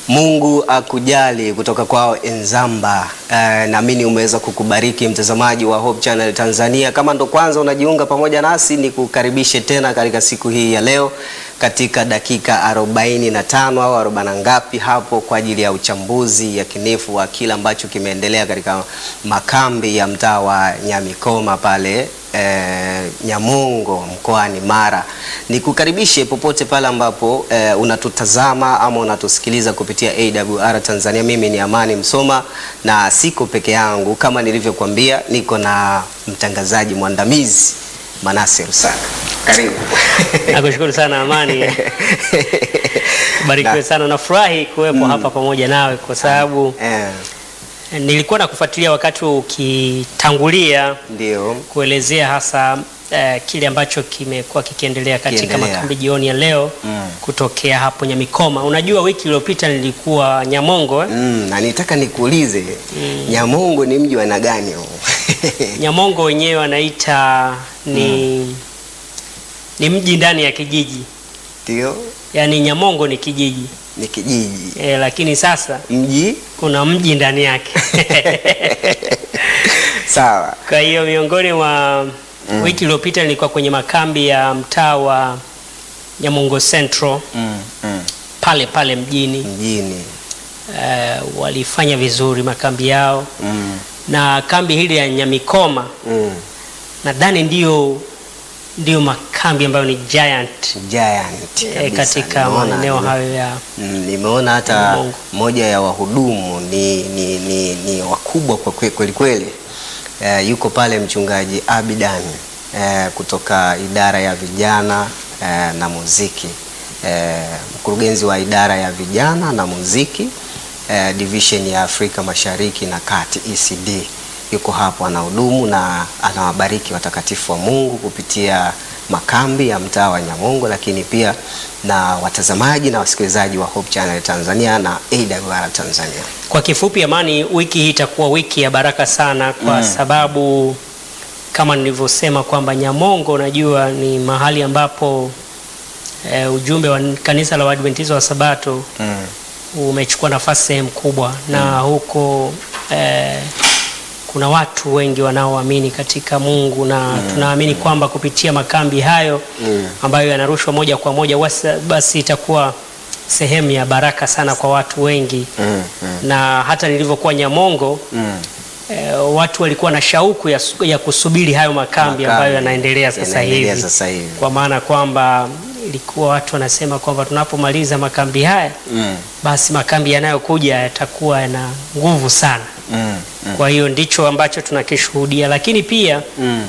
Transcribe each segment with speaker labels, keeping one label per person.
Speaker 1: Mungu akujali kutoka kwao Enzamba. Eh, naamini umeweza kukubariki mtazamaji wa Hope Channel Tanzania. Kama ndo kwanza unajiunga pamoja nasi, ni kukaribishe tena katika siku hii ya leo katika dakika 45 au 40 ngapi hapo kwa ajili ya uchambuzi yakinifu wa kile ambacho kimeendelea katika makambi ya mtaa wa Nyamikoma pale eh, Nyamongo mkoani Mara. Nikukaribishe popote pale ambapo eh, unatutazama ama unatusikiliza kupitia AWR Tanzania. Mimi ni Amani Msoma na siko peke yangu, kama nilivyokuambia, niko na mtangazaji mwandamizi Manase Rusaka. Karibu.
Speaker 2: Nakushukuru sana Amani, barikiwe
Speaker 1: Na-
Speaker 2: sana. Nafurahi kuwepo hapa pamoja nawe kwa sababu
Speaker 1: Eh,
Speaker 2: nilikuwa nakufuatilia wakati ukitangulia
Speaker 1: ndio
Speaker 2: kuelezea hasa eh, kile ambacho kimekuwa kikiendelea katika
Speaker 1: Kiendelea.
Speaker 2: makambi jioni ya leo
Speaker 1: Mm.
Speaker 2: kutokea hapo Nyamikoma. Unajua, wiki iliyopita nilikuwa Nyamongo eh?
Speaker 1: mm, na nitaka nikuulize Nyamongo ni mji wa aina gani huu?
Speaker 2: Nyamongo wenyewe wanaita ni ni mji ndani ya kijiji,
Speaker 1: Ndio,
Speaker 2: yaani Nyamongo ni kijiji
Speaker 1: ni kijiji
Speaker 2: eh, lakini sasa
Speaker 1: mji
Speaker 2: kuna mji ndani yake
Speaker 1: sawa.
Speaker 2: Kwa hiyo miongoni mwa wiki iliyopita nilikuwa kwenye makambi ya mtaa wa Nyamongo Central
Speaker 1: mm, mm.
Speaker 2: pale pale mjini.
Speaker 1: mjini
Speaker 2: Eh, walifanya vizuri makambi yao,
Speaker 1: mm,
Speaker 2: na kambi hili ya Nyamikoma
Speaker 1: mm.
Speaker 2: nadhani ndio ndio makambi ambayo ni giant
Speaker 1: Giant
Speaker 2: eh,
Speaker 1: kabisa.
Speaker 2: katika
Speaker 1: Nimeona-
Speaker 2: maeneo
Speaker 1: nime-
Speaker 2: hayo ya
Speaker 1: Mm, nimeona hata
Speaker 2: Mungu.
Speaker 1: moja ya wahudumu ni, ni, ni, ni wakubwa kwa kwe- kweli kweli. Eh, yuko pale mchungaji Abidan eh, kutoka idara ya vijana eh, na muziki eh, mkurugenzi wa idara ya vijana na muziki eh, division ya Afrika Mashariki na Kati ECD yuko hapo anahudumu na anawabariki watakatifu wa Mungu kupitia makambi ya mtaa wa Nyamongo, lakini pia na watazamaji na wasikilizaji wa Hope Channel Tanzania na AWR Tanzania.
Speaker 2: Kwa kifupi, Amani, wiki hii itakuwa wiki ya baraka sana kwa sababu kama nilivyosema kwamba Nyamongo najua ni mahali ambapo e, ujumbe wa kanisa la Waadventista wa Sabato umechukua nafasi sehemu kubwa na huko e, kuna watu wengi wanaoamini katika Mungu na tunaamini kwamba kupitia makambi hayo ambayo yanarushwa moja kwa moja wasa- basi itakuwa sehemu ya baraka sana kwa watu wengi
Speaker 1: Mm, mm,
Speaker 2: na hata nilivyokuwa Nyamongo
Speaker 1: mm.
Speaker 2: eh, watu walikuwa na shauku ya, su- ya kusubiri hayo makambi
Speaker 1: Makambi
Speaker 2: ambayo yanaendelea sasa
Speaker 1: yanaendelea
Speaker 2: hivi,
Speaker 1: sasa hivi.
Speaker 2: kwa maana kwamba ilikuwa watu wanasema kwamba tunapomaliza makambi haya
Speaker 1: Mm,
Speaker 2: basi makambi yanayokuja yatakuwa yana nguvu sana.
Speaker 1: mm, mm,
Speaker 2: Kwa hiyo ndicho ambacho tunakishuhudia, lakini pia
Speaker 1: mm.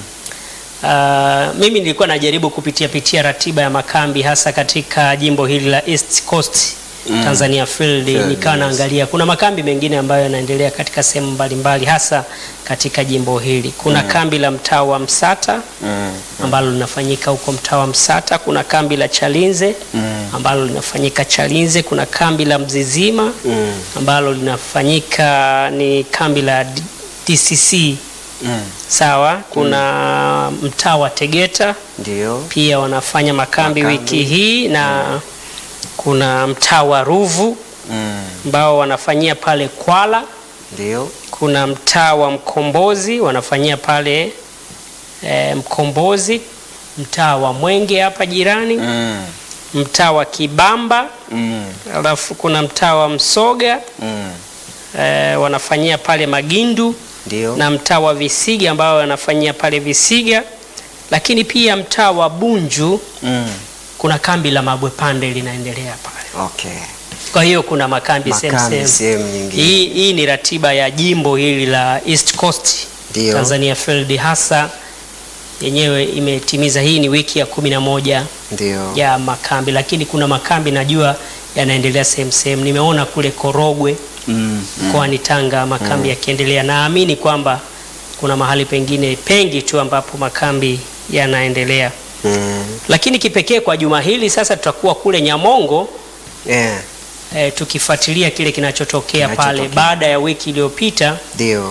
Speaker 2: Uh, mimi nilikuwa najaribu kupitia pitia ratiba ya makambi hasa katika jimbo hili la East Coast
Speaker 1: Mm.
Speaker 2: Tanzania Field,
Speaker 1: Field,
Speaker 2: nikawa
Speaker 1: yes.
Speaker 2: naangalia kuna makambi mengine ambayo yanaendelea katika sehemu mbalimbali hasa katika jimbo hili. Kuna kambi la mtaa wa Msata
Speaker 1: Mm,
Speaker 2: ambalo linafanyika huko mtaa wa Msata. Kuna kambi la Chalinze
Speaker 1: Mm.
Speaker 2: ambalo linafanyika Chalinze. Kuna kambi la Mzizima
Speaker 1: mm,
Speaker 2: ambalo linafanyika ni kambi la D- DCC
Speaker 1: mm.
Speaker 2: sawa. Kuna mtaa wa Tegeta
Speaker 1: Ndio.
Speaker 2: pia wanafanya makambi,
Speaker 1: Makambi.
Speaker 2: wiki hii na kuna mtaa wa Ruvu
Speaker 1: Mm,
Speaker 2: ambao wanafanyia pale Kwala.
Speaker 1: ndio.
Speaker 2: Kuna mtaa wa Mkombozi wanafanyia pale e, Mkombozi, mtaa wa Mwenge hapa jirani,
Speaker 1: Mm,
Speaker 2: mtaa wa Kibamba,
Speaker 1: mm,
Speaker 2: alafu kuna mtaa wa Msoga
Speaker 1: mm.
Speaker 2: e, wanafanyia pale Magindu
Speaker 1: Ndio.
Speaker 2: na mtaa wa Visiga ambao wanafanyia pale Visiga, lakini pia mtaa wa Bunju
Speaker 1: Mm.
Speaker 2: kuna kambi la Mabwepande linaendelea pale.
Speaker 1: Okay.
Speaker 2: Kwa hiyo kuna makambi sehemu
Speaker 1: Makambi
Speaker 2: sehemu.
Speaker 1: sehemu nyingine.
Speaker 2: Hii, hii ni ratiba ya jimbo hili la East Coast
Speaker 1: Ndio.
Speaker 2: Tanzania Field, hasa yenyewe imetimiza. Hii ni wiki ya kumi na moja
Speaker 1: Ndio.
Speaker 2: ya makambi, lakini kuna makambi najua yanaendelea sehemu sehemu. Nimeona kule Korogwe
Speaker 1: Mm,
Speaker 2: mkoani Tanga makambi yakiendelea. Naamini kwamba kuna mahali pengine pengi tu ambapo makambi yanaendelea,
Speaker 1: mm.
Speaker 2: lakini kipekee kwa juma hili sasa tutakuwa kule Nyamongo
Speaker 1: Yeah.
Speaker 2: e, tukifuatilia kile kinachotokea pale
Speaker 1: Kinachotokea.
Speaker 2: baada ya wiki iliyopita
Speaker 1: Ndio.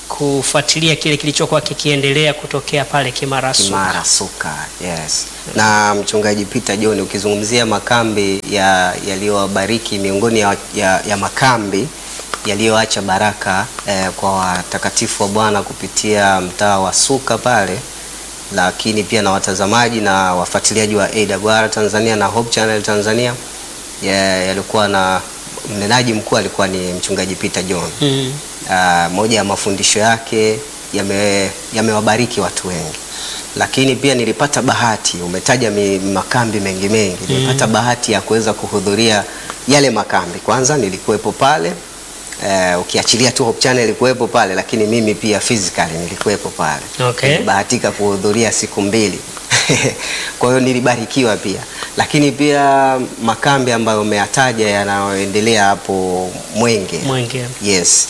Speaker 2: kufuatilia kile kilichokuwa kikiendelea kutokea pale Kimara Suka.
Speaker 1: Kimara Suka, yes. Na mchungaji Peter John, ukizungumzia makambi ya yaliyowabariki miongoni ya, ya, ya makambi yaliyoacha baraka eh, kwa watakatifu wa Bwana kupitia mtaa wa Suka pale, lakini pia na watazamaji na wafuatiliaji wa AWR Tanzania na Hope Channel Tanzania ya- yalikuwa na mnenaji mkuu alikuwa ni mchungaji Peter John.
Speaker 2: Mm.
Speaker 1: Ah, moja ya mafundisho yake yame- yamewabariki watu wengi, lakini pia nilipata bahati, umetaja mi- makambi mengi mengi, nilipata bahati ya kuweza kuhudhuria yale makambi. Kwanza nilikuwepo pale eh, ukiachilia tu Hope Channel ilikuwepo pale, lakini mimi pia physically nilikuwepo pale
Speaker 2: Okay.
Speaker 1: nilibahatika kuhudhuria siku mbili kwa hiyo nilibarikiwa pia, lakini pia makambi ambayo umeyataja yanayoendelea hapo Mwenge
Speaker 2: Mwenge.
Speaker 1: Yes,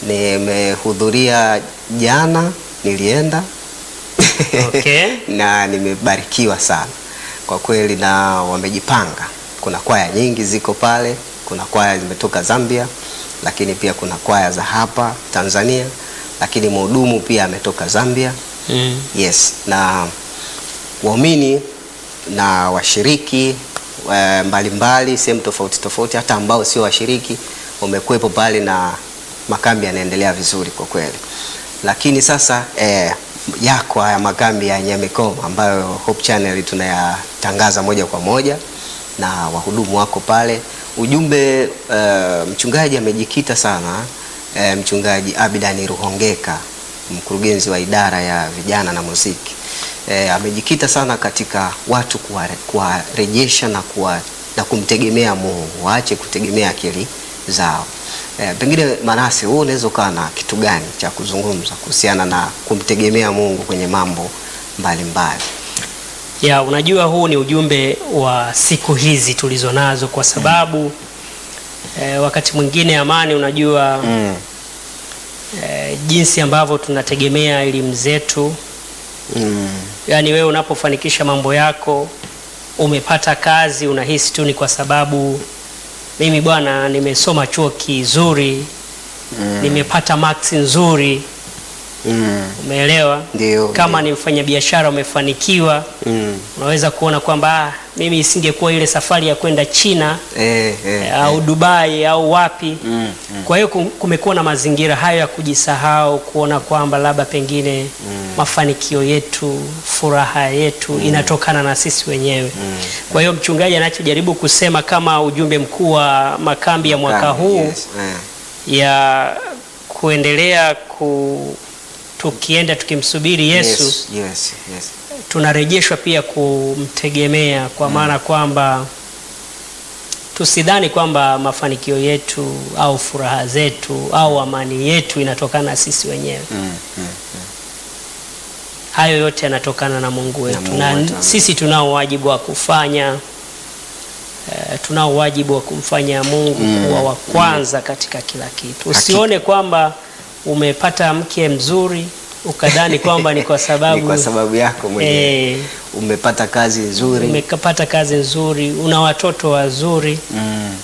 Speaker 1: nimehudhuria jana, nilienda
Speaker 2: Okay.
Speaker 1: na nimebarikiwa sana kwa kweli, na wamejipanga. Kuna kwaya nyingi ziko pale, kuna kwaya zimetoka Zambia, lakini pia kuna kwaya za hapa Tanzania, lakini mhudumu pia ametoka Zambia.
Speaker 2: Mm.
Speaker 1: Yes, na waumini na washiriki eh, mbalimbali sehemu tofauti tofauti, hata ambao sio washiriki wamekuwepo pale na makambi yanaendelea vizuri kwa kweli. Lakini sasa eh, yako haya makambi ya Nyamikoma ambayo Hope Channel tunayatangaza moja kwa moja na wahudumu wako pale. Ujumbe eh, mchungaji amejikita sana eh, mchungaji Abidani Ruhongeka mkurugenzi wa idara ya vijana na muziki e, amejikita sana katika watu kuware- kuwarejesha na, kuwa, na kumtegemea Mungu, waache kutegemea akili zao. E, pengine Manase, wewe unaweza ukawa na kitu gani cha kuzungumza kuhusiana na kumtegemea Mungu kwenye mambo mbalimbali?
Speaker 2: Ya, unajua huu ni ujumbe wa siku hizi tulizo nazo kwa sababu eh, wakati mwingine amani, unajua
Speaker 1: Mm.
Speaker 2: eh, jinsi ambavyo tunategemea elimu zetu,
Speaker 1: Mm.
Speaker 2: yaani wewe unapofanikisha mambo yako, umepata kazi, unahisi tu ni kwa sababu mimi bwana nimesoma chuo kizuri,
Speaker 1: Mm.
Speaker 2: nimepata marks nzuri,
Speaker 1: Mm.
Speaker 2: umeelewa?
Speaker 1: Ndio.
Speaker 2: Kama ni mfanyabiashara umefanikiwa,
Speaker 1: Mm.
Speaker 2: unaweza kuona kwamba ah, mimi isingekuwa ile safari ya kwenda China
Speaker 1: Eh, eh,
Speaker 2: au Dubai au wapi.
Speaker 1: Mm. Mm.
Speaker 2: Kwa hiyo kum- kumekuwa na mazingira hayo ya kujisahau, kuona kwamba labda pengine mafanikio yetu, furaha yetu inatokana na sisi wenyewe. Kwa hiyo mchungaji anachojaribu kusema kama ujumbe mkuu wa makambi ya mwaka
Speaker 1: Makambi,
Speaker 2: huu
Speaker 1: yes, eh.
Speaker 2: ya kuendelea ku tukienda tukimsubiri Yesu
Speaker 1: Yes, yes, yes.
Speaker 2: tunarejeshwa pia kumtegemea kwa maana kwamba tusidhani kwamba mafanikio yetu au furaha zetu au amani yetu inatokana na sisi wenyewe.
Speaker 1: Mm. Mm.
Speaker 2: Hayo yote yanatokana na Mungu wetu
Speaker 1: Mungu
Speaker 2: na,
Speaker 1: wetu.
Speaker 2: sisi tunao wajibu wa kufanya eh, tunao wajibu wa kumfanya Mungu
Speaker 1: Mm.
Speaker 2: kuwa wa kwanza katika kila kitu.
Speaker 1: Hakika.
Speaker 2: Usione kwamba umepata mke mzuri ukadhani kwamba ni kwa sababu,
Speaker 1: Ni kwa sababu yako mwenyewe
Speaker 2: eh,
Speaker 1: umepata kazi nzuri.
Speaker 2: umepata kazi nzuri, una watoto wazuri,
Speaker 1: Mm.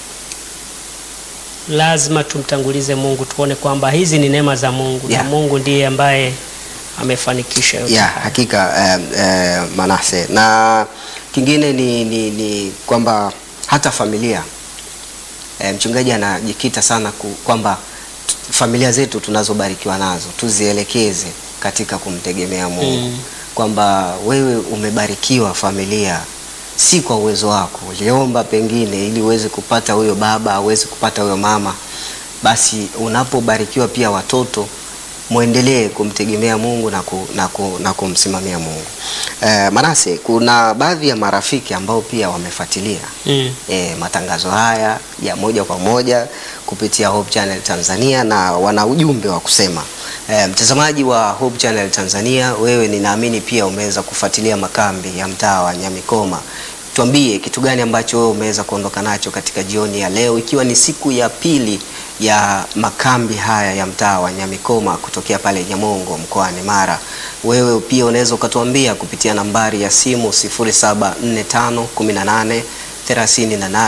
Speaker 2: lazima tumtangulize Mungu, tuone kwamba hizi ni neema za Mungu
Speaker 1: Yeah.
Speaker 2: na Mungu ndiye ambaye amefanikisha yote.
Speaker 1: ya
Speaker 2: haya.
Speaker 1: hakika eh, eh, Manase, na kingine ni, ni, ni kwamba hata familia eh, mchungaji anajikita sana ku, kwamba t- familia zetu tunazobarikiwa nazo tuzielekeze katika kumtegemea Mungu
Speaker 2: Mm.
Speaker 1: kwamba wewe umebarikiwa familia si kwa uwezo wako, uliomba pengine ili uweze kupata huyo baba, uweze kupata huyo mama. Basi unapobarikiwa pia watoto mwendelee kumtegemea Mungu na, ku, na, ku, na kumsimamia Mungu. Eh, Manase, kuna baadhi ya marafiki ambao pia wamefuatilia
Speaker 2: Mm.
Speaker 1: e, matangazo haya ya moja kwa moja kupitia Hope Channel Tanzania na wana ujumbe wa kusema. E, mtazamaji wa Hope Channel Tanzania, wewe ninaamini pia umeweza kufuatilia makambi ya mtaa wa Nyamikoma. Tuambie kitu gani ambacho wewe umeweza kuondoka nacho katika jioni ya leo, ikiwa ni siku ya pili ya makambi haya ya mtaa wa Nyamikoma kutokea pale Nyamongo mkoani Mara. Wewe pia unaweza ukatuambia kupitia nambari ya simu 074518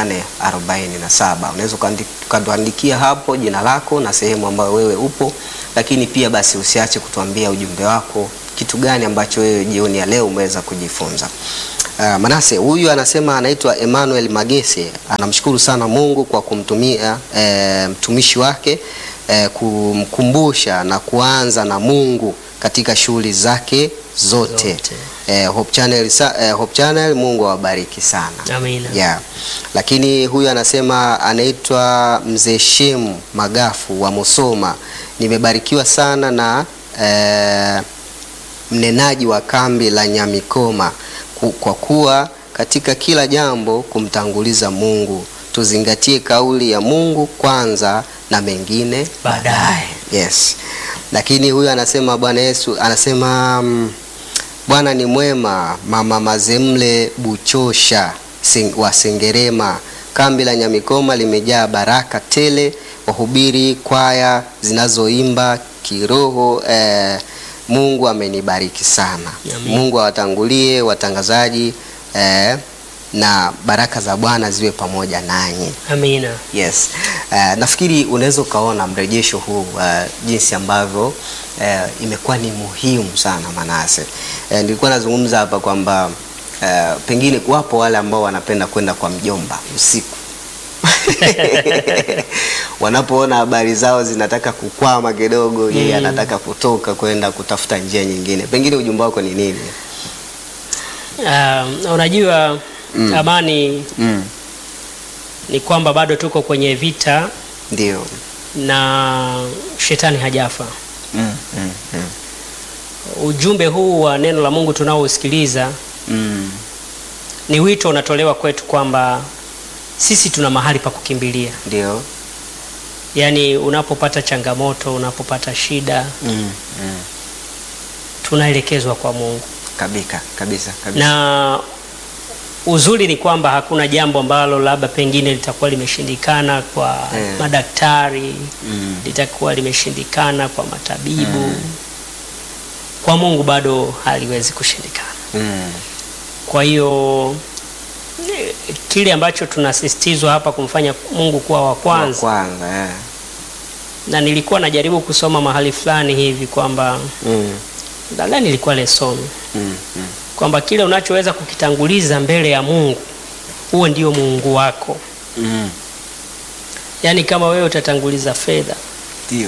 Speaker 1: 3847. Unaweza ukandi- ukatuandikia hapo jina lako na sehemu ambayo wewe upo, lakini pia basi usiache kutuambia ujumbe wako, kitu gani ambacho wewe jioni ya leo umeweza kujifunza. Uh, Manase huyu anasema anaitwa Emmanuel Magese, anamshukuru sana Mungu kwa kumtumia eh, mtumishi wake eh, kumkumbusha na kuanza na Mungu katika shughuli zake zote.
Speaker 2: Zote.
Speaker 1: Eh, Hope Channel, sa- eh, Hope Channel Mungu awabariki sana.
Speaker 2: Amina.
Speaker 1: Yeah. Lakini huyu anasema anaitwa Mzee Shemu Magafu wa Musoma. Nimebarikiwa sana na eh, mnenaji wa kambi la Nyamikoma ku- kwa kuwa katika kila jambo kumtanguliza Mungu. Tuzingatie kauli ya Mungu kwanza na mengine
Speaker 2: Baadaye.
Speaker 1: Yes. Lakini huyu anasema Bwana Yesu anasema mm, Bwana ni mwema. Mama Mazemle Buchosha Sen- wa Sengerema, kambi la Nyamikoma limejaa baraka tele, wahubiri kwaya zinazoimba kiroho. Eh, Mungu amenibariki sana.
Speaker 2: Amen.
Speaker 1: Mungu awatangulie watangazaji eh, na baraka za Bwana ziwe pamoja nanyi.
Speaker 2: Amina.
Speaker 1: Yes. Uh, nafikiri unaweza ukaona mrejesho huu uh, jinsi ambavyo uh, imekuwa ni muhimu sana Manase. Uh, nilikuwa nazungumza hapa kwamba uh, pengine wapo wale ambao wanapenda kwenda kwa mjomba usiku wanapoona habari zao zinataka kukwama kidogo, yeye
Speaker 2: Mm.
Speaker 1: anataka kutoka kwenda kutafuta njia nyingine. Pengine ujumbe wako ni nini?
Speaker 2: Um, unajua amani
Speaker 1: Mm.
Speaker 2: ni kwamba bado tuko kwenye vita
Speaker 1: Ndio.
Speaker 2: na shetani hajafa.
Speaker 1: Mm. Mm. Mm.
Speaker 2: Ujumbe huu wa neno la Mungu tunaousikiliza
Speaker 1: Mm.
Speaker 2: ni wito unatolewa kwetu kwamba sisi tuna mahali pa kukimbilia.
Speaker 1: Ndio.
Speaker 2: Yaani unapopata changamoto, unapopata shida,
Speaker 1: Mm. Mm.
Speaker 2: tunaelekezwa kwa Mungu.
Speaker 1: Kabisa, kabisa, kabisa.
Speaker 2: Na uzuri ni kwamba hakuna jambo ambalo labda pengine litakuwa limeshindikana kwa
Speaker 1: Eh.
Speaker 2: madaktari,
Speaker 1: Mm.
Speaker 2: litakuwa limeshindikana kwa matabibu. Kwa Mungu bado haliwezi kushindikana.
Speaker 1: Mm.
Speaker 2: Kwa hiyo eh, kile ambacho tunasisitizwa hapa kumfanya Mungu kuwa wa
Speaker 1: Wa
Speaker 2: kwanza,
Speaker 1: kwanza eh.
Speaker 2: na nilikuwa najaribu kusoma mahali fulani hivi kwamba
Speaker 1: Mm.
Speaker 2: nadhani ilikuwa lesson
Speaker 1: Mm. Mm.
Speaker 2: kwamba kile unachoweza kukitanguliza mbele ya Mungu huo ndio Mungu wako.
Speaker 1: Mm.
Speaker 2: Yaani kama wewe utatanguliza fedha
Speaker 1: Ndio.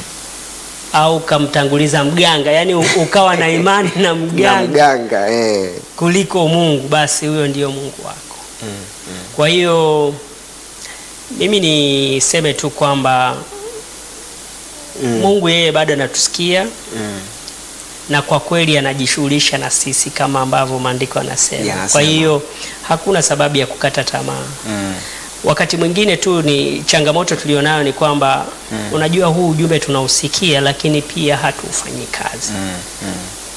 Speaker 2: au ukamtanguliza mganga, yaani u- ukawa na imani na
Speaker 1: Na
Speaker 2: mganga
Speaker 1: mganga eh.
Speaker 2: kuliko Mungu, basi huyo ndio Mungu wako.
Speaker 1: Mm. Mm.
Speaker 2: Kwa hiyo mimi niseme tu kwamba
Speaker 1: Mm.
Speaker 2: Mungu yeye bado anatusikia
Speaker 1: Mm.
Speaker 2: na kwa kweli anajishughulisha na sisi kama ambavyo maandiko yanasema.
Speaker 1: Yanasema.
Speaker 2: Kwa hiyo hakuna sababu ya kukata tamaa.
Speaker 1: Mm.
Speaker 2: Wakati mwingine tu ni changamoto tulionayo ni kwamba unajua huu ujumbe tunausikia, lakini pia hatuufanyi kazi.
Speaker 1: Mm. Mm.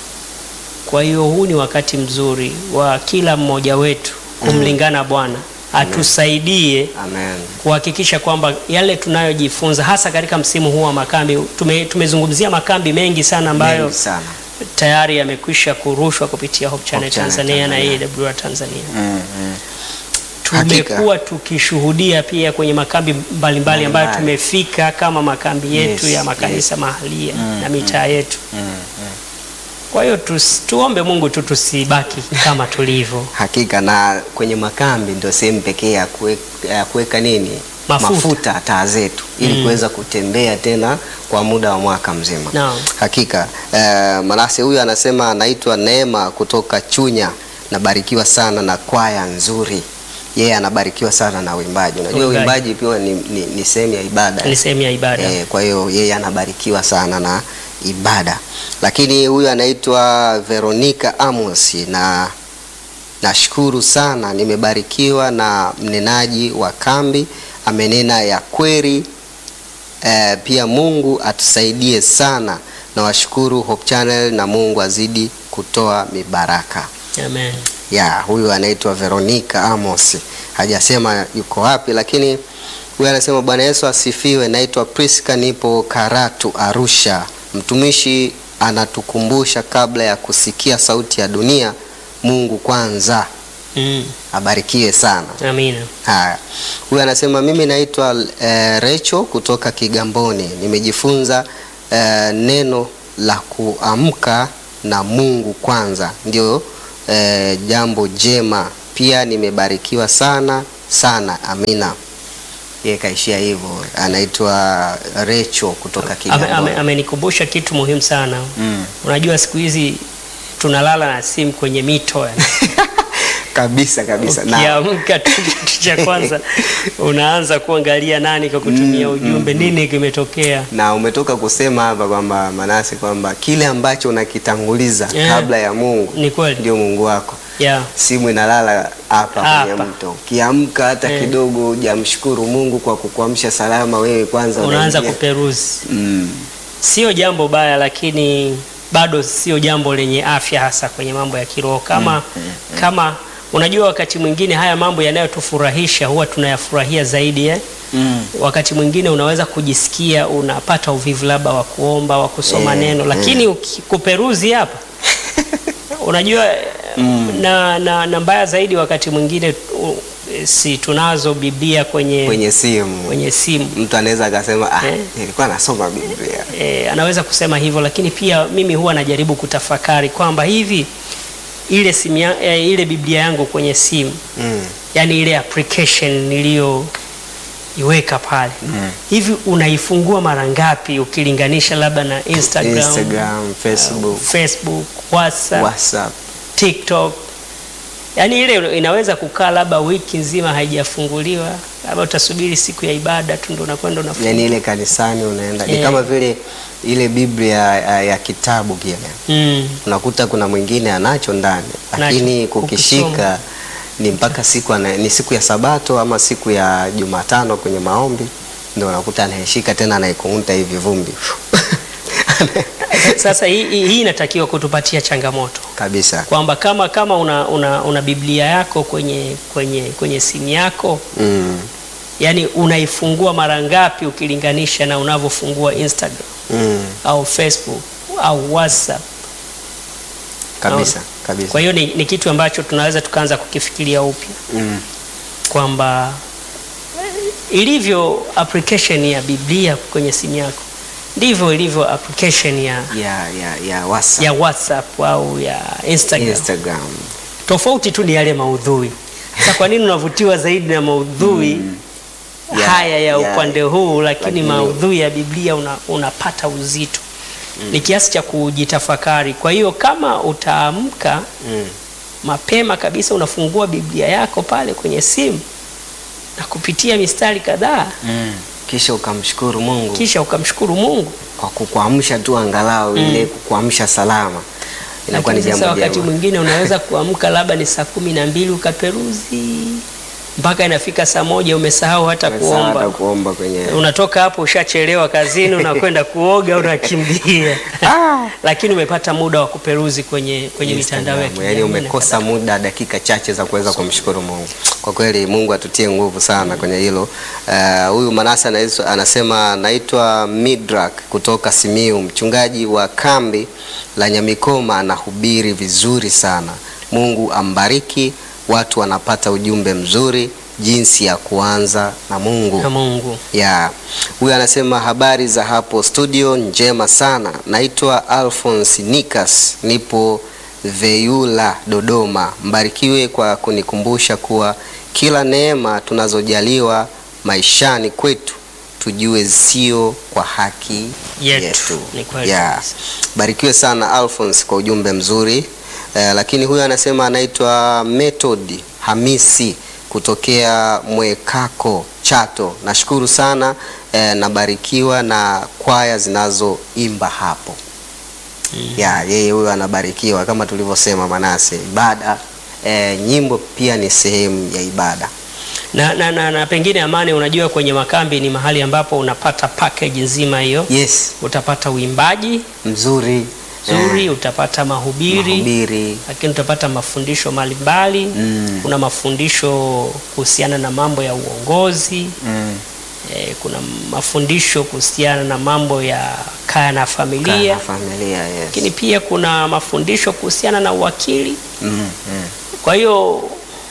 Speaker 2: Kwa hiyo huu ni wakati mzuri wa kila mmoja wetu kumlingana Bwana atusaidie
Speaker 1: Amen.
Speaker 2: kuhakikisha kwamba yale tunayojifunza hasa katika msimu huu wa makambi tume, tumezungumzia makambi mengi sana ambayo
Speaker 1: Mengi sana.
Speaker 2: tayari yamekwisha kurushwa kupitia Hope Channel
Speaker 1: Hope Channel
Speaker 2: Tanzania,
Speaker 1: Tanzania.
Speaker 2: na AWR Tanzania.
Speaker 1: Mm. Mm. Hakika.
Speaker 2: Tumekuwa tukishuhudia pia kwenye makambi mbalimbali ambayo
Speaker 1: Mbalimbali.
Speaker 2: tumefika kama makambi yetu
Speaker 1: Yes,
Speaker 2: ya makanisa
Speaker 1: yes.
Speaker 2: mahalia
Speaker 1: Mm,
Speaker 2: na mitaa yetu.
Speaker 1: Mm. Mm.
Speaker 2: Kwa hiyo tus, tuombe Mungu tu tusibaki kama tulivyo.
Speaker 1: Hakika na kwenye makambi ndio sehemu pekee ya kuwe- ya kuweka nini
Speaker 2: Mafuta.
Speaker 1: taa zetu ili
Speaker 2: Mm.
Speaker 1: kuweza kutembea tena kwa muda wa mwaka mzima.
Speaker 2: Naam.
Speaker 1: Hakika eh, Manase huyu anasema anaitwa Neema kutoka Chunya, nabarikiwa sana na kwaya nzuri. Yeye anabarikiwa sana na uimbaji. Unajua
Speaker 2: Uimbaji.
Speaker 1: uimbaji pia ni, ni, ni sehemu ya ibada.
Speaker 2: Ni sehemu ya ibada.
Speaker 1: Eh, kwa hiyo yeye anabarikiwa sana na ibada, lakini huyu anaitwa Veronica Amos na nashukuru sana, nimebarikiwa na mnenaji wa kambi, amenena ya kweli. Eh, pia Mungu atusaidie sana, na washukuru Hope Channel na Mungu azidi kutoa mibaraka.
Speaker 2: Amen.
Speaker 1: Ya, huyu anaitwa Veronica Amos, hajasema yuko wapi, lakini huyu anasema Bwana Yesu asifiwe. Naitwa Priska, nipo Karatu, Arusha. Mtumishi anatukumbusha kabla ya kusikia sauti ya dunia, Mungu kwanza.
Speaker 2: Mm.
Speaker 1: Abarikiwe sana.
Speaker 2: Amina.
Speaker 1: Haya, huyu anasema mimi naitwa eh, Recho kutoka Kigamboni. Nimejifunza eh, neno la kuamka na Mungu kwanza ndio eh, jambo jema. Pia nimebarikiwa sana sana, amina. Yeye kaishia hivyo, anaitwa Recho kutoka
Speaker 2: Ame-
Speaker 1: Kigamboni.
Speaker 2: ame- Amenikumbusha kitu muhimu sana.
Speaker 1: Mm.
Speaker 2: Unajua siku hizi tunalala na simu kwenye mito yani.
Speaker 1: kabisa kabisa na
Speaker 2: Ukiamka tu kitu cha kwanza unaanza kuangalia nani kwa kutumia ujumbe, nini kimetokea.
Speaker 1: na umetoka kusema hapa kwamba Manase kwamba kile ambacho unakitanguliza
Speaker 2: Yeah.
Speaker 1: kabla ya Mungu
Speaker 2: Ni kweli.
Speaker 1: ndio Mungu wako.
Speaker 2: Yeah.
Speaker 1: Simu inalala hapa kwenye
Speaker 2: Hapa.
Speaker 1: mto, ukiamka hata
Speaker 2: Eh.
Speaker 1: kidogo hujamshukuru Mungu kwa kukuamsha salama, wewe kwanza
Speaker 2: Unaanza
Speaker 1: unaingia.
Speaker 2: kuperuzi.
Speaker 1: mm.
Speaker 2: Sio jambo baya, lakini bado sio jambo lenye afya, hasa kwenye mambo ya kiroho. Kama kama unajua, wakati mwingine haya mambo yanayotufurahisha huwa tunayafurahia zaidi eh?
Speaker 1: Mm.
Speaker 2: Wakati mwingine unaweza kujisikia unapata uvivu labda wa kuomba wa kusoma
Speaker 1: Eh,
Speaker 2: neno, lakini uki- kuperuzi hapa unajua na, na, na mbaya zaidi wakati mwingine u- si tunazo Biblia kwenye,
Speaker 1: kwenye simu
Speaker 2: kwenye simu
Speaker 1: mtu anaweza akasema ah,
Speaker 2: Eh.
Speaker 1: nilikuwa nasoma Biblia
Speaker 2: e, anaweza kusema hivyo, lakini pia mimi huwa najaribu kutafakari kwamba hivi ile simu ya, e, ile Biblia yangu kwenye simu
Speaker 1: mm.
Speaker 2: yani ile application niliyoiweka pale hivi unaifungua mara ngapi ukilinganisha labda na Instagram,
Speaker 1: Instagram, Facebook,
Speaker 2: Facebook, WhatsApp,
Speaker 1: WhatsApp
Speaker 2: TikTok. Yaani ile inaweza kukaa labda wiki nzima haijafunguliwa, labda utasubiri siku ya ibada tu ndo unakwenda unafungua.
Speaker 1: yani ile kanisani unaenda ni
Speaker 2: Eh.
Speaker 1: kama vile ile Biblia ya, ya kitabu kile
Speaker 2: Mm.
Speaker 1: unakuta kuna mwingine anacho ndani lakini
Speaker 2: Nacho,
Speaker 1: kukishika
Speaker 2: ukisoma.
Speaker 1: ni mpaka siku ana, ni siku ya Sabato ama siku ya Jumatano kwenye maombi ndio unakuta anaishika tena anaikunguta hivi vumbi
Speaker 2: Sasa hii, hii hii inatakiwa kutupatia changamoto
Speaker 1: kabisa
Speaker 2: kwamba kama kama una, una, una Biblia yako kwenye kwenye kwenye simu yako
Speaker 1: mm.
Speaker 2: yani unaifungua mara ngapi ukilinganisha na unavyofungua Instagram
Speaker 1: Mm.
Speaker 2: au Facebook au WhatsApp.
Speaker 1: kabisa
Speaker 2: Naona.
Speaker 1: kabisa
Speaker 2: Kwa hiyo ni, ni kitu ambacho tunaweza tukaanza kukifikiria upya
Speaker 1: mm.
Speaker 2: kwamba ilivyo application ya Biblia kwenye simu yako ndivyo ilivyo application ya,
Speaker 1: ya, ya, ya WhatsApp,
Speaker 2: ya WhatsApp au ya Instagram.
Speaker 1: Instagram
Speaker 2: Tofauti tu ni yale maudhui. Sasa kwa nini unavutiwa zaidi na maudhui
Speaker 1: Ya,
Speaker 2: haya ya
Speaker 1: ya.
Speaker 2: upande huu, lakini
Speaker 1: Lakini-
Speaker 2: maudhui ya Biblia una, unapata uzito ni kiasi cha kujitafakari. Kwa hiyo kama utaamka
Speaker 1: mm.
Speaker 2: mapema kabisa unafungua Biblia yako pale kwenye simu na kupitia mistari kadhaa
Speaker 1: Mm. kisha ukamshukuru Mungu
Speaker 2: kisha ukamshukuru Mungu.
Speaker 1: kwa kukuamsha tu angalau ile kukuamsha salama inakuwa ni
Speaker 2: Lakini sasa
Speaker 1: jambo
Speaker 2: wakati
Speaker 1: jema
Speaker 2: mwingine unaweza kuamka labda ni saa kumi na mbili ukaperuzi mpaka inafika saa moja umesahau hata
Speaker 1: Umesahau hata
Speaker 2: kuomba.
Speaker 1: kuomba kwenye
Speaker 2: Unatoka hapo ushachelewa kazini, unakwenda kuoga, unakimbia lakini umepata muda wa kuperuzi kwenye, kwenye mitandao ya
Speaker 1: Instagram.
Speaker 2: kijamii
Speaker 1: yani
Speaker 2: na
Speaker 1: umekosa muda dakika chache za kuweza kumshukuru Mungu. Kwa kweli Mungu atutie nguvu sana kwenye hilo. Eh, Huyu Manase anaitwa- anasema naitwa Midrak kutoka Simiu, mchungaji wa kambi la Nyamikoma, anahubiri vizuri sana. Mungu ambariki, watu wanapata ujumbe mzuri jinsi ya kuanza na Mungu
Speaker 2: na Mungu.
Speaker 1: ya huyu anasema habari za hapo studio njema sana naitwa alphonse nikas nipo veyula dodoma mbarikiwe kwa kunikumbusha kuwa kila neema tunazojaliwa maishani kwetu tujue sio kwa haki
Speaker 2: Yetu.
Speaker 1: yetu,
Speaker 2: Ni kweli
Speaker 1: ya
Speaker 2: kabisa.
Speaker 1: barikiwe sana alphonse kwa ujumbe mzuri eh, lakini huyu anasema anaitwa method hamisi kutokea mwekako chato nashukuru sana eh, nabarikiwa na kwaya zinazoimba hapo ya yeye huyo anabarikiwa kama tulivyosema manase ibada eh, nyimbo pia ni sehemu ya ibada
Speaker 2: Na, na, na, na pengine Amani, unajua kwenye makambi ni mahali ambapo unapata package nzima hiyo.
Speaker 1: yes
Speaker 2: Utapata uimbaji
Speaker 1: mzuri
Speaker 2: nzuri,
Speaker 1: eh,
Speaker 2: utapata mahubiri,
Speaker 1: mahubiri
Speaker 2: lakini utapata mafundisho mbalimbali
Speaker 1: Mm.
Speaker 2: kuna mafundisho kuhusiana na mambo ya uongozi
Speaker 1: mm.
Speaker 2: eh, kuna mafundisho kuhusiana na mambo ya kaya na
Speaker 1: Kaa
Speaker 2: familia
Speaker 1: na familia yes.
Speaker 2: lakini pia kuna mafundisho kuhusiana na uwakili
Speaker 1: mm, mm.
Speaker 2: kwa hiyo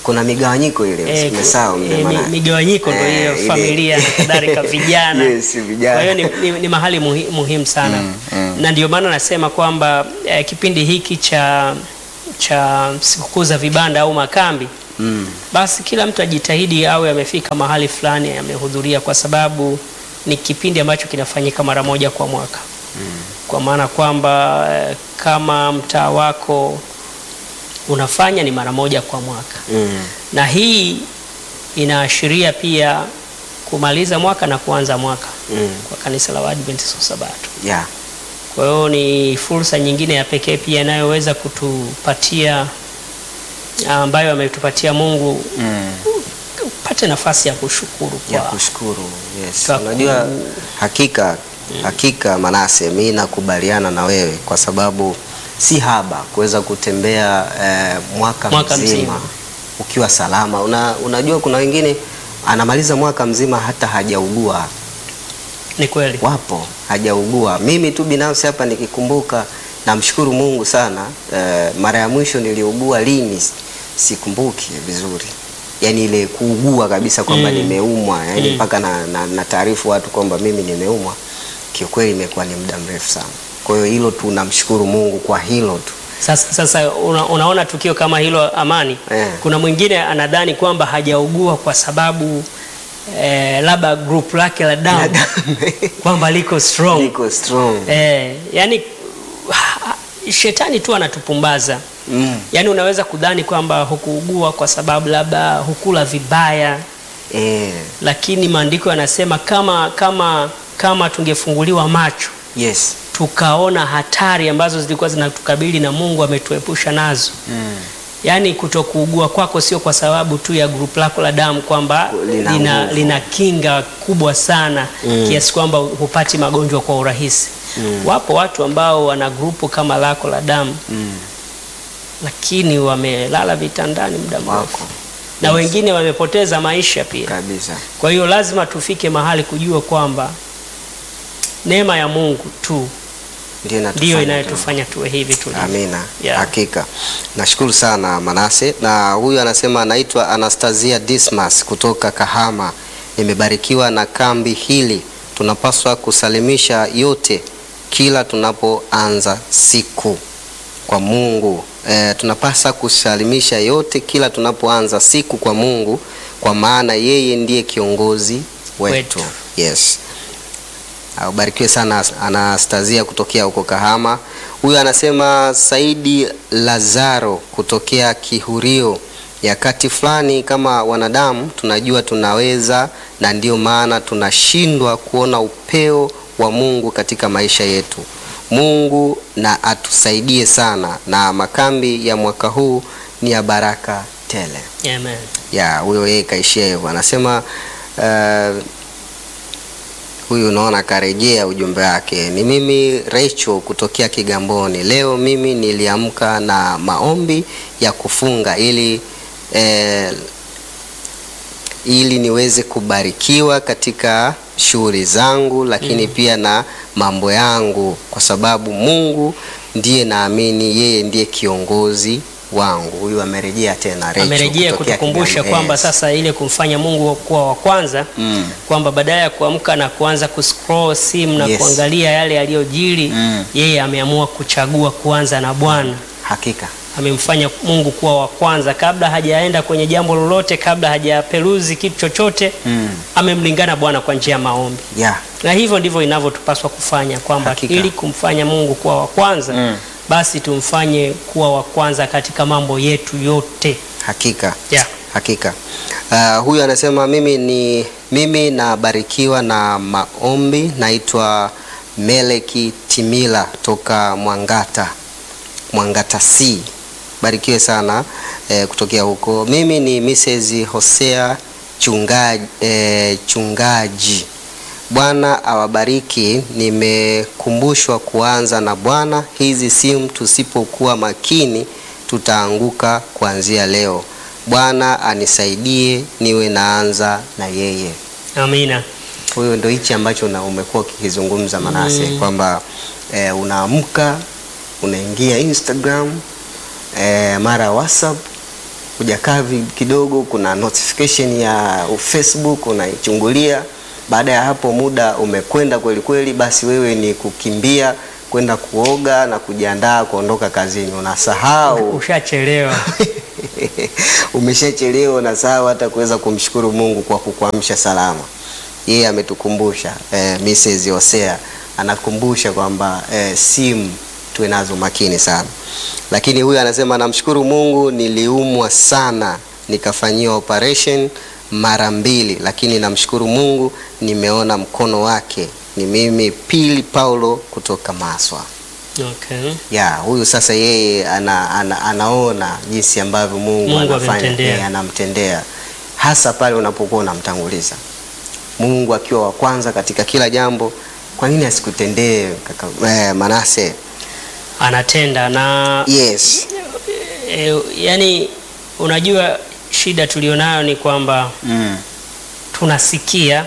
Speaker 1: kuna migawanyiko ile
Speaker 2: Eh,
Speaker 1: umesahau mzee
Speaker 2: eh, mi-
Speaker 1: Manase.
Speaker 2: migawanyiko ndo
Speaker 1: Eh,
Speaker 2: hiyo
Speaker 1: ile-
Speaker 2: familia na kadhalika vijana.
Speaker 1: Yes, vijana.
Speaker 2: Kwa hiyo ni, ni, ni mahali muhi, muhimu sana na ndio maana nasema kwamba eh, kipindi hiki cha cha sikukuu za vibanda au makambi
Speaker 1: Mm.
Speaker 2: basi kila mtu ajitahidi awe amefika mahali fulani amehudhuria, kwa sababu ni kipindi ambacho kinafanyika mara moja kwa mwaka kwa maana kwamba eh, kama mtaa wako unafanya ni mara moja kwa mwaka
Speaker 1: Mm.
Speaker 2: na hii inaashiria pia kumaliza mwaka na kuanza mwaka
Speaker 1: Mm.
Speaker 2: kwa kanisa la Waadventista wa Sabato.
Speaker 1: Yeah.
Speaker 2: Kwa hiyo ni fursa nyingine ya pekee pia inayoweza kutupatia ambayo ametupatia Mungu
Speaker 1: Mm.
Speaker 2: upate nafasi ya kushukuru
Speaker 1: ya
Speaker 2: kwa
Speaker 1: kushukuru yes.
Speaker 2: Kwa
Speaker 1: Unajua
Speaker 2: ku-
Speaker 1: hakika hakika Manase, mi nakubaliana na wewe kwa sababu si haba kuweza kutembea eh, mwaka,
Speaker 2: Mwaka
Speaker 1: mzima,
Speaker 2: mzima.
Speaker 1: ukiwa salama. Una, unajua kuna wengine anamaliza mwaka mzima hata hajaugua,
Speaker 2: ni kweli.
Speaker 1: wapo hajaugua. Mimi tu binafsi hapa nikikumbuka, namshukuru Mungu sana. Eh, mara ya mwisho niliugua lini sikumbuki vizuri, yaani ile kuugua kabisa kwamba
Speaker 2: Mm.
Speaker 1: nimeumwa, yaani
Speaker 2: Mm.
Speaker 1: mpaka na, na, na taarifu watu kwamba mimi nimeumwa, kiukweli imekuwa ni muda mrefu sana. Kwa hiyo hilo tu namshukuru Mungu kwa hilo tu.
Speaker 2: Sasa, sasa una, unaona tukio kama hilo Amani,
Speaker 1: Eh.
Speaker 2: kuna mwingine anadhani kwamba hajaugua kwa sababu eh, labda group lake la damu kwamba liko strong
Speaker 1: Niko strong.
Speaker 2: eh, yani shetani tu anatupumbaza
Speaker 1: Mm.
Speaker 2: yaani unaweza kudhani kwamba hukuugua kwa sababu labda hukula vibaya,
Speaker 1: Eh,
Speaker 2: lakini maandiko yanasema kama kama kama tungefunguliwa macho
Speaker 1: yes.
Speaker 2: tukaona hatari ambazo zilikuwa zinatukabili na Mungu ametuepusha nazo.
Speaker 1: Mm.
Speaker 2: Yaani kutokuugua kwako sio kwa sababu tu ya grupu lako la damu kwamba
Speaker 1: Lina
Speaker 2: lina,
Speaker 1: nguvu.
Speaker 2: lina kinga kubwa sana
Speaker 1: Mm.
Speaker 2: kiasi kwamba hupati magonjwa kwa urahisi. Wapo watu ambao wana grupu kama lako la damu
Speaker 1: Mm.
Speaker 2: lakini wamelala vitandani muda mrefu
Speaker 1: Wako
Speaker 2: na
Speaker 1: Yes.
Speaker 2: wengine wamepoteza maisha pia.
Speaker 1: kabisa.
Speaker 2: Kwa hiyo lazima tufike mahali kujua kwamba neema ya Mungu tu
Speaker 1: Ndio inatufanya
Speaker 2: ndiyo
Speaker 1: tu-
Speaker 2: inayotufanya tuwe hivi tulivyo.
Speaker 1: Amina.
Speaker 2: Yeah.
Speaker 1: Hakika. Nashukuru sana Manase. Na huyu anasema anaitwa Anastasia Dismas kutoka Kahama. Nimebarikiwa na kambi hili. Tunapaswa kusalimisha yote kila tunapoanza siku kwa Mungu. E, tunapaswa kusalimisha yote kila tunapoanza siku kwa Mungu kwa maana yeye ndiye kiongozi wetu.
Speaker 2: Wetu.
Speaker 1: Yes. Ah, Ubarikiwe sana Anastasia kutokea huko Kahama. Huyu anasema Saidi Lazaro kutokea Kihurio. Yakati fulani kama wanadamu tunajua tunaweza, na ndio maana tunashindwa kuona upeo wa Mungu katika maisha yetu. Mungu na atusaidie sana, na makambi ya mwaka huu ni ya baraka tele
Speaker 2: Amen.
Speaker 1: ya huyo yeye kaishia hivyo, anasema uh, huyu unaona karejea ujumbe wake. Ni mimi Rachel kutokea Kigamboni. Leo mimi niliamka na maombi ya kufunga ili eh, ili niweze kubarikiwa katika shughuli zangu, lakini pia na mambo yangu, kwa sababu Mungu ndiye naamini yeye ndiye kiongozi wangu. Huyu amerejea tena Rachel
Speaker 2: Amerejea
Speaker 1: kutokea
Speaker 2: kutukumbusha
Speaker 1: Kigamboni.
Speaker 2: kwamba
Speaker 1: Yes.
Speaker 2: sasa ile kumfanya Mungu kuwa wa kwanza
Speaker 1: Mm.
Speaker 2: kwamba badala ya kuamka na kuanza kuscroll simu na
Speaker 1: Yes.
Speaker 2: kuangalia yale yaliyojiri
Speaker 1: Mm.
Speaker 2: yeye ameamua kuchagua kuanza na Bwana.
Speaker 1: Hakika.
Speaker 2: Amemfanya Mungu kuwa wa kwanza kabla hajaenda kwenye jambo lolote, kabla hajaperuzi kitu chochote
Speaker 1: Mm.
Speaker 2: amemlingana Bwana kwa njia ya maombi,
Speaker 1: Yeah.
Speaker 2: na hivyo ndivyo inavyotupaswa kufanya kwamba
Speaker 1: Hakika.
Speaker 2: ili kumfanya Mungu kuwa wa kwanza
Speaker 1: Mm.
Speaker 2: basi tumfanye kuwa wa kwanza katika mambo yetu yote.
Speaker 1: Hakika.
Speaker 2: Yeah.
Speaker 1: Hakika. Uh, huyu anasema mimi ni mimi nabarikiwa na maombi. Naitwa Meleki Timila toka Mwangata, Mwangata C. Barikiwe sana eh, kutokea huko. Mimi ni Mrs. Hosea chungaji, eh, chungaji. Bwana awabariki. Nimekumbushwa kuanza na Bwana. Hizi simu tusipokuwa makini tutaanguka kuanzia leo. Bwana anisaidie niwe naanza na yeye.
Speaker 2: Amina.
Speaker 1: Huyo ndo hichi ambacho na umekuwa ukikizungumza Manase kwamba eh, unaamka unaingia Instagram eh, mara WhatsApp hujakaa vi- kidogo, kuna notification ya Facebook unaichungulia. Baada ya hapo muda umekwenda kweli kweli, basi wewe ni kukimbia kwenda kuoga na kujiandaa kuondoka kazini, unasahau
Speaker 2: Ushachelewa.
Speaker 1: umeshachelewa, unasahau hata kuweza kumshukuru Mungu kwa kukuamsha salama. Yeye ametukumbusha eh, Mrs. Hosea anakumbusha kwamba eh, simu tuwe nazo makini sana, lakini huyu anasema namshukuru Mungu, niliumwa sana nikafanyiwa operation mara mbili, lakini namshukuru Mungu nimeona mkono wake. Ni mimi Pili Paulo kutoka Maswa.
Speaker 2: Okay.
Speaker 1: Ya, huyu sasa yeye ana, ana, anaona jinsi ambavyo Mungu,
Speaker 2: Mungu
Speaker 1: anafanya
Speaker 2: amemtendea.
Speaker 1: eh, anamtendea hasa pale unapokuwa unamtanguliza Mungu akiwa wa kwanza katika kila jambo. Kwa nini asikutendee kaka eh, Manase?
Speaker 2: Anatenda na
Speaker 1: Yes.
Speaker 2: e, yani unajua shida tulionayo ni kwamba
Speaker 1: Mm.
Speaker 2: tunasikia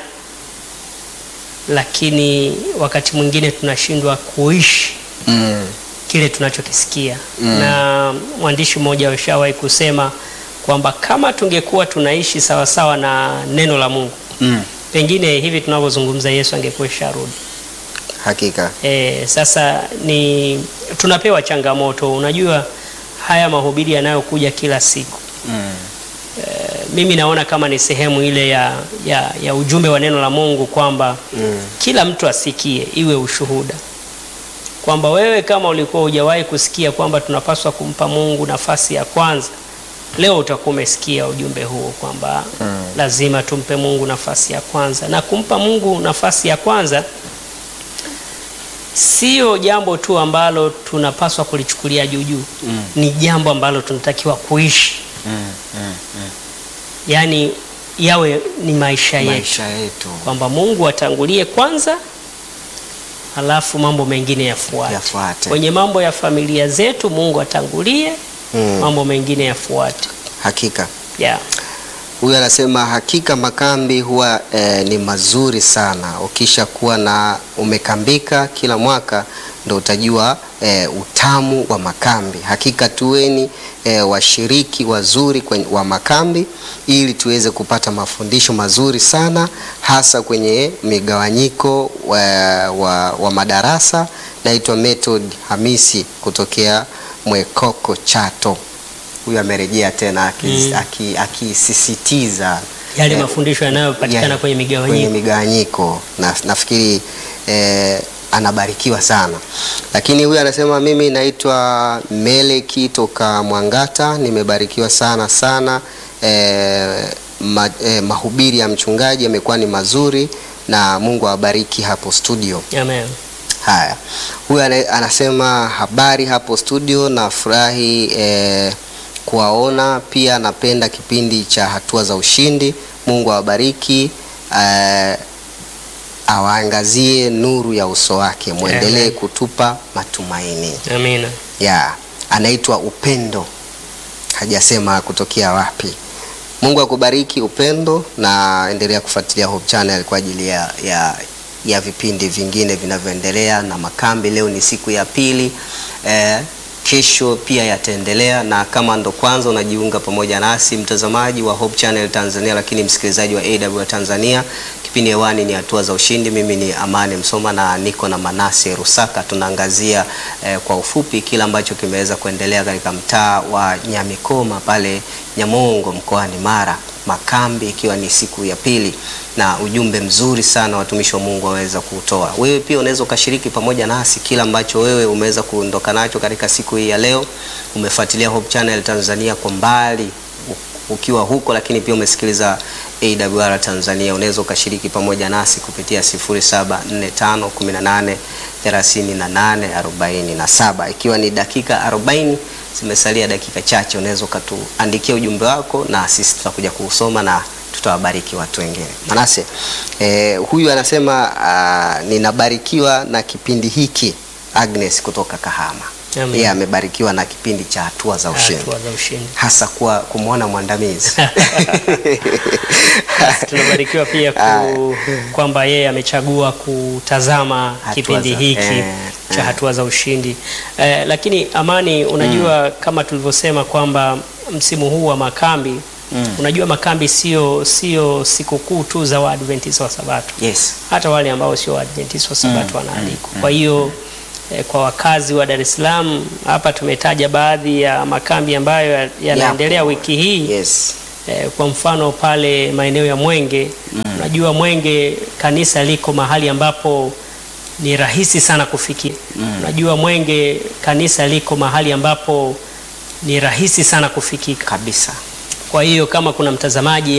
Speaker 2: lakini wakati mwingine tunashindwa kuishi
Speaker 1: Mm.
Speaker 2: kile tunachokisikia
Speaker 1: Mm.
Speaker 2: na mwandishi mmoja ushawahi kusema kwamba kama tungekuwa tunaishi sawasawa na neno la Mungu
Speaker 1: Mm.
Speaker 2: pengine hivi tunavyozungumza Yesu angekuwa sharudi.
Speaker 1: Hakika.
Speaker 2: E, sasa ni tunapewa changamoto. Unajua haya mahubiri yanayokuja kila siku
Speaker 1: Mm.
Speaker 2: mimi naona kama ni sehemu ile ya, ya, ya ujumbe wa neno la Mungu kwamba
Speaker 1: Mm.
Speaker 2: kila mtu asikie, iwe ushuhuda kwamba wewe kama ulikuwa hujawahi kusikia kwamba tunapaswa kumpa Mungu nafasi ya kwanza, leo utakuwa umesikia ujumbe huo kwamba
Speaker 1: Mm.
Speaker 2: lazima tumpe Mungu nafasi ya kwanza, na kumpa Mungu nafasi ya kwanza sio jambo tu ambalo tunapaswa kulichukulia juu juu,
Speaker 1: Mm.
Speaker 2: ni jambo ambalo tunatakiwa kuishi,
Speaker 1: Mm. Mm. Mm.
Speaker 2: yaani yawe ni maisha yetu
Speaker 1: Maisha yetu
Speaker 2: kwamba Mungu atangulie kwanza, halafu mambo mengine yafuate.
Speaker 1: yafuate.
Speaker 2: Kwenye mambo ya familia zetu Mungu atangulie,
Speaker 1: Mm.
Speaker 2: mambo mengine yafuate.
Speaker 1: Hakika.
Speaker 2: Yeah.
Speaker 1: Huyu anasema hakika makambi huwa eh, ni mazuri sana. Ukisha kuwa na umekambika kila mwaka ndo utajua eh, utamu wa makambi. Hakika tuweni eh, washiriki wazuri kwenye, wa makambi ili tuweze kupata mafundisho mazuri sana hasa kwenye migawanyiko wa, wa, wa madarasa. Naitwa Method Hamisi kutokea Mwekoko Chato. Huyu amerejea tena akis-
Speaker 2: Mm.
Speaker 1: aki- akisisitiza
Speaker 2: Yale
Speaker 1: eh,
Speaker 2: mafundisho yanayopatikana
Speaker 1: ya-
Speaker 2: kwenye
Speaker 1: kwenye
Speaker 2: migawanyiko.
Speaker 1: migawanyiko na nafikiri eh, anabarikiwa sana, lakini huyu anasema mimi naitwa Meleki toka Mwangata, nimebarikiwa sana sana eh, ma, eh, mahubiri ya mchungaji yamekuwa ni mazuri na Mungu awabariki hapo studio.
Speaker 2: Amen.
Speaker 1: Haya, huyu ana- anasema habari hapo studio, nafurahi eh, kuwaona. Pia napenda kipindi cha hatua za ushindi. Mungu awabariki eh, awaangazie nuru ya uso wake, mwendelee
Speaker 2: Amen.
Speaker 1: kutupa matumaini.
Speaker 2: Amina.
Speaker 1: Ya, anaitwa Upendo, hajasema kutokea wapi. Mungu akubariki Upendo, na endelea kufuatilia Hope Channel kwa ajili ya, ya, ya vipindi vingine vinavyoendelea na makambi. Leo ni siku ya pili eh, kesho pia yataendelea, na kama ndo kwanza unajiunga pamoja nasi mtazamaji wa Hope Channel Tanzania, lakini msikilizaji wa AW Tanzania, kipindi hewani ni hatua za ushindi. Mimi ni Amani Msoma na niko na Manase Rusaka. Tunaangazia eh, kwa ufupi kile ambacho kimeweza kuendelea katika mtaa wa Nyamikoma pale Nyamongo mkoani Mara, makambi ikiwa ni siku ya pili, na ujumbe mzuri sana watumishi wa Mungu waweza kuutoa. Wewe pia unaweza ukashiriki pamoja nasi kile ambacho wewe umeweza kuondoka nacho katika siku hii ya leo. Umefuatilia Hope Channel Tanzania kwa mbali u- ukiwa huko, lakini pia umesikiliza AWR Tanzania, unaweza ukashiriki pamoja nasi kupitia 0745183847 ikiwa ni dakika 40 zimesalia dakika chache, unaweza ukatuandikia ujumbe wako na sisi tutakuja kuusoma na tutawabariki watu wengine. Manase, eh, huyu anasema ah, ninabarikiwa na kipindi hiki. Agnes kutoka Kahama,
Speaker 2: Amen.
Speaker 1: yeye amebarikiwa na kipindi cha hatua za ushindi
Speaker 2: Hatua za ushindi.
Speaker 1: hasa kwa kumwona mwandamizi
Speaker 2: Basi tunabarikiwa pia
Speaker 1: Haya.
Speaker 2: ku, kwamba yeye amechagua kutazama
Speaker 1: Hatua
Speaker 2: kipindi
Speaker 1: za-
Speaker 2: hiki
Speaker 1: eh,
Speaker 2: cha
Speaker 1: eh.
Speaker 2: hatua za ushindi eh, lakini Amani, unajua kama tulivyosema kwamba msimu huu wa makambi
Speaker 1: Mm.
Speaker 2: unajua makambi sio sio sikukuu tu za Waadventista wa Sabato
Speaker 1: Yes.
Speaker 2: hata wale ambao sio Waadventista wa Sabato wanaalikwa. Kwa hiyo eh, kwa wakazi wa Dar es Salaam hapa tumetaja baadhi ya makambi ambayo ya- yanaendelea wiki hii
Speaker 1: Yes.
Speaker 2: eh, kwa mfano pale maeneo ya Mwenge unajua Mwenge kanisa liko mahali ambapo ni rahisi sana kufikia. Unajua Mwenge kanisa liko mahali ambapo ni rahisi sana kufikika.
Speaker 1: Kabisa.
Speaker 2: Kwa hiyo kama kuna mtazamaji